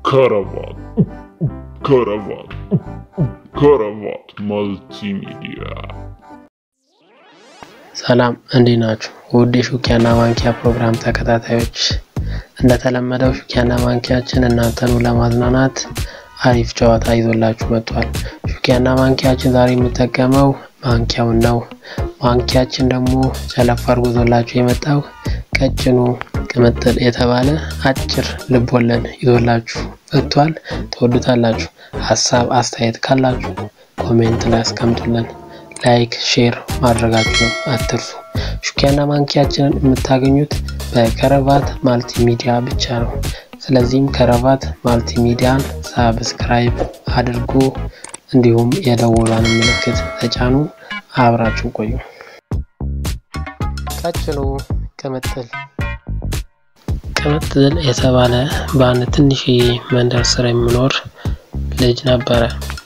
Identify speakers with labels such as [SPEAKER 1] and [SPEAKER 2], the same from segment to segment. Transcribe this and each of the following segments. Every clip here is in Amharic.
[SPEAKER 1] ከረባት ከረባት ከረባት መልቲሚዲያ
[SPEAKER 2] ሰላም እንዴት ናችሁ? ውድ የሹኪያና ማንኪያ ፕሮግራም ተከታታዮች፣ እንደተለመደው ሹኪያና ማንኪያችን እናንተኑ ለማዝናናት አሪፍ ጨዋታ ይዞላችሁ መጥቷል። ሹኪያና ማንኪያችን ዛሬ የሚጠቀመው ማንኪያውን ነው። ማንኪያችን ደግሞ ጨለፍ አድርጎ ይዞላችሁ የመጣው ቀጭኑ ቅምጥል የተባለ አጭር ልቦለድ ይዞላችሁ መጥቷል። ትወዱታላችሁ። ሀሳብ አስተያየት ካላችሁ ኮሜንት ላይ አስቀምጡልን። ላይክ ሼር ማድረጋችሁ አትርሱ። ሹኪያና ማንኪያችንን የምታገኙት በከረባት ማልቲሚዲያ ብቻ ነው። ስለዚህም ከረባት ማልቲሚዲያን ሳብስክራይብ አድርጉ፣ እንዲሁም የደወሏን ምልክት ተጫኑ። አብራችሁ ቆዩ። ቀጭኑ ቅምጥል ቅምጥል የተባለ በአንድ ትንሽዬ መንደር ስር የሚኖር ልጅ ነበረ።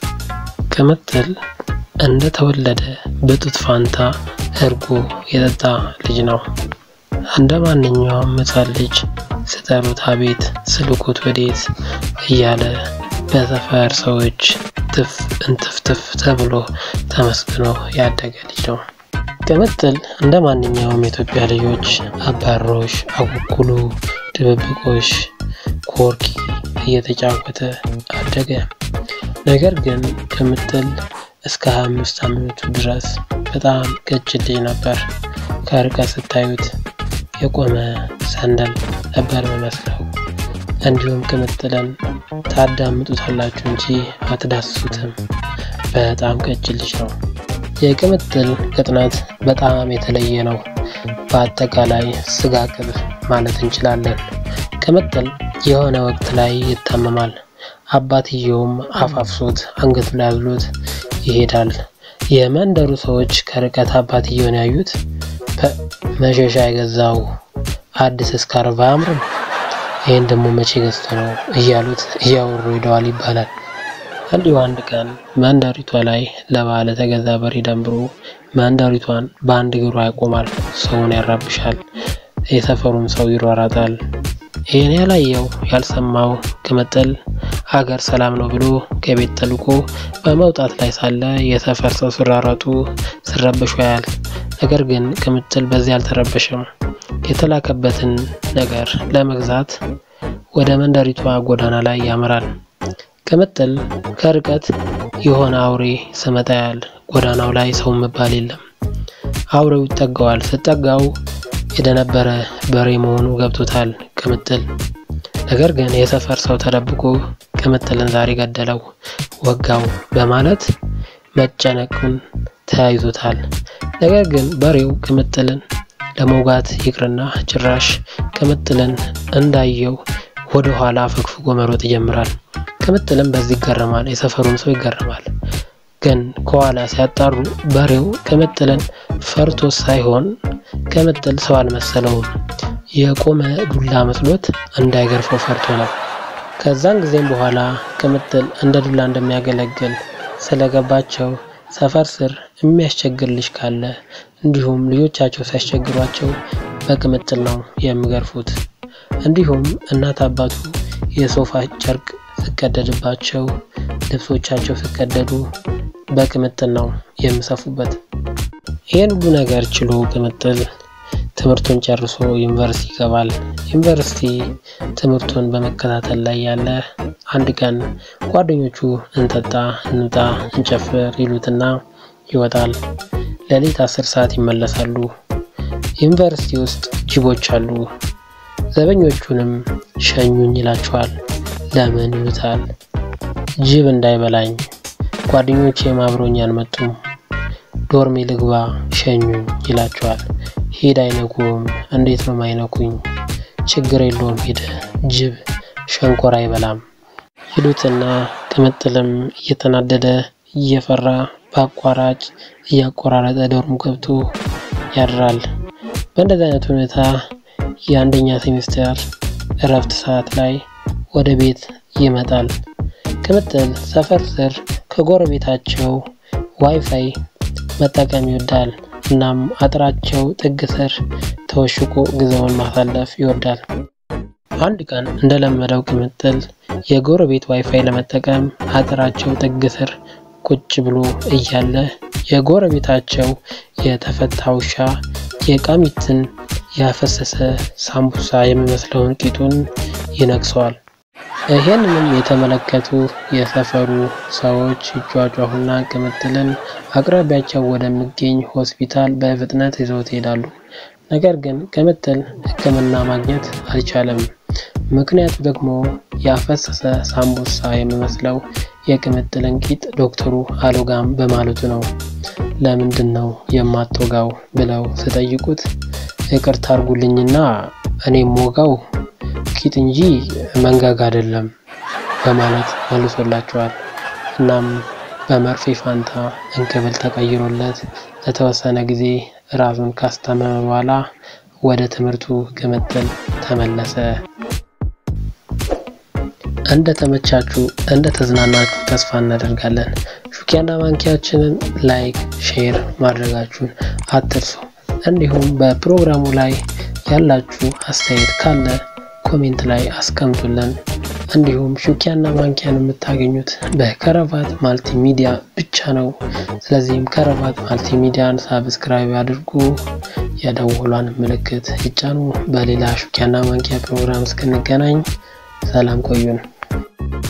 [SPEAKER 2] ቅምጥል እንደተወለደ በጡት ፋንታ እርጎ የጠጣ ልጅ ነው። እንደ ማንኛውም ሕፃን ልጅ ስጠሩት አቤት ስልኩት ወዴት እያለ በሰፈር ሰዎች ትፍ እንትፍትፍ ተብሎ ተመስግኖ ያደገ ልጅ ነው። ቅምጥል እንደ ማንኛውም የኢትዮጵያ ልጆች አባሮሽ፣ አኩኩሉ፣ ድብብቆሽ፣ ኮርኪ እየተጫወተ አደገ። ነገር ግን ቅምጥል እስከ 25 ዓመቱ ድረስ በጣም ቀጭን ልጅ ነበር። ከርቀት ስታዩት የቆመ ሰንደል ነበር የሚመስለው። እንዲሁም ቅምጥልን ታዳምጡታላችሁ እንጂ አትዳስሱትም። በጣም ቀጭን ልጅ ነው። የቅምጥል ቅጥነት በጣም የተለየ ነው። በአጠቃላይ ስጋ ቅብ ማለት እንችላለን። ቅምጥል የሆነ ወቅት ላይ ይታመማል። አባትየውም አፋፍሶት አንገቱ ላይ አዝሎት ይሄዳል። የመንደሩ ሰዎች ከርቀት አባትየውን ያዩት መሸሻ የገዛው አዲስ እስካርቭ አያምርም? ይህን ደግሞ መቼ ገዝቶ ነው እያሉት እያወሩ ሄደዋል ይባላል። እንዲሁ አንድ ቀን መንደሪቷ ላይ ለበዓል የተገዛ በሬ ደንብሮ መንደሪቷን በአንድ እግሯ ያቆማል። ሰውን ያራብሻል። የሰፈሩም ሰው ይሯራጣል። ይህን ያላየው ያልሰማው ቅምጥል ሀገር ሰላም ነው ብሎ ከቤት ተልኮ በመውጣት ላይ ሳለ የሰፈር ሰው ሲራራጡ ሲረበሹ ያያል። ነገር ግን ቅምጥል በዚህ አልተረበሸም። የተላከበትን ነገር ለመግዛት ወደ መንደሪቷ ጎዳና ላይ ያመራል። ቅምጥል ከርቀት የሆነ አውሬ ስመጣ ያያል። ጎዳናው ላይ ሰው መባል የለም። አውሬው ይጠጋዋል። ስጠጋው የደነበረ በሬ መሆኑ ገብቶታል ቅምጥል። ነገር ግን የሰፈር ሰው ተደብቆ ቅምጥልን ዛሬ ገደለው፣ ወጋው በማለት መጨነቁን ተያይዞታል። ነገር ግን በሬው ቅምጥልን ለመውጋት ይቅርና ጭራሽ ቅምጥልን እንዳየው ወደ ኋላ አፈግፍጎ መሮጥ ይጀምራል። ቅምጥልም በዚህ ይገረማል። የሰፈሩም ሰው ይገረማል። ግን ከኋላ ሲያጣሩ በሬው ቅምጥልን ፈርቶ ሳይሆን ቅምጥል ሰው አልመሰለውም። የቆመ ዱላ መስሎት እንዳይገርፈው ፈርቶ ነው። ከዛን ጊዜም በኋላ ቅምጥል እንደ ዱላ እንደሚያገለግል ስለገባቸው ሰፈር ስር የሚያስቸግር ልጅ ካለ እንዲሁም ልጆቻቸው ሲያስቸግሯቸው በቅምጥል ነው የሚገርፉት። እንዲሁም እናት አባቱ የሶፋ ጨርቅ ሲቀደድባቸው ልብሶቻቸው ሲቀደዱ በቅምጥል ነው የሚሰፉበት። ይህን ሁሉ ነገር ችሎ ቅምጥል ትምህርቱን ጨርሶ ዩኒቨርሲቲ ይገባል። ዩኒቨርሲቲ ትምህርቱን በመከታተል ላይ ያለ አንድ ቀን ጓደኞቹ እንጠጣ፣ እንውጣ፣ እንጨፍር ይሉትና ይወጣል። ሌሊት አስር ሰዓት ይመለሳሉ። ዩኒቨርሲቲ ውስጥ ጅቦች አሉ። ዘበኞቹንም ሸኙኝ ይላቸዋል። ለምን ይሉታል። ጅብ እንዳይበላኝ ጓደኞቼ አብረውኝ አልመጡም፣ ዶርሜ ልግባ ሸኙኝ ይላቸዋል። ሂድ አይነኩም። እንዴት ነው ማይነኩኝ? ችግር የለውም ሂድ፣ ጅብ ሸንኮራ አይበላም ይሉትና ቅምጥልም እየተናደደ እየፈራ በአቋራጭ እያቆራረጠ ዶርሙ ገብቶ ያድራል። በእንደዚህ አይነት ሁኔታ የአንደኛ ሴሚስተር እረፍት ሰዓት ላይ ወደ ቤት ይመጣል። ቅምጥል ሰፈር ስር ከጎረቤታቸው ዋይፋይ መጠቀም ይወዳል። እናም አጥራቸው ጥግ ስር ተወሽቆ ጊዜውን ማሳለፍ ይወዳል። አንድ ቀን እንደለመደው ቅምጥል የጎረቤት ዋይፋይ ለመጠቀም አጥራቸው ጥግ ስር ቁጭ ብሎ እያለ የጎረቤታቸው የተፈታ ውሻ የቃሚትን ያፈሰሰ ሳምቡሳ የሚመስለውን ቂጡን ይነክሰዋል። ይህንንም የተመለከቱ የሰፈሩ ሰዎች ይጯጯሁና ቅምጥልን አቅራቢያቸው ወደሚገኝ ሆስፒታል በፍጥነት ይዘውት ይሄዳሉ። ነገር ግን ቅምጥል ሕክምና ማግኘት አልቻለም። ምክንያቱ ደግሞ ያፈሰሰ ሳምቡሳ የሚመስለው የቅምጥልን ቂጥ ዶክተሩ አልወጋም በማለቱ ነው። ለምንድን ነው የማትወጋው ብለው ስጠይቁት ይቅርታ አድርጉልኝና እኔም ወጋው ቂጥ እንጂ መንጋጋ አይደለም በማለት መልሶላቸዋል። እናም በመርፌ ፋንታ እንክብል ተቀይሮለት ለተወሰነ ጊዜ ራሱን ካስታመመ በኋላ ወደ ትምህርቱ ቅምጥል ተመለሰ። እንደ ተመቻችሁ እንደ ተዝናናችሁ ተስፋ እናደርጋለን። ሹኪያና ማንኪያችንን ላይክ፣ ሼር ማድረጋችሁን አትርሱ። እንዲሁም በፕሮግራሙ ላይ ያላችሁ አስተያየት ካለ ኮሜንት ላይ አስቀምጡልን። እንዲሁም ሹኪያና ማንኪያን የምታገኙት በከረቫት ማልቲ ሚዲያ ብቻ ነው። ስለዚህም ከረቫት ማልቲ ሚዲያን ሳብስክራይብ አድርጉ፣ የደወሏን ምልክት ይጫኑ። በሌላ ሹኪያና ማንኪያ ፕሮግራም እስክንገናኝ ሰላም ቆዩን።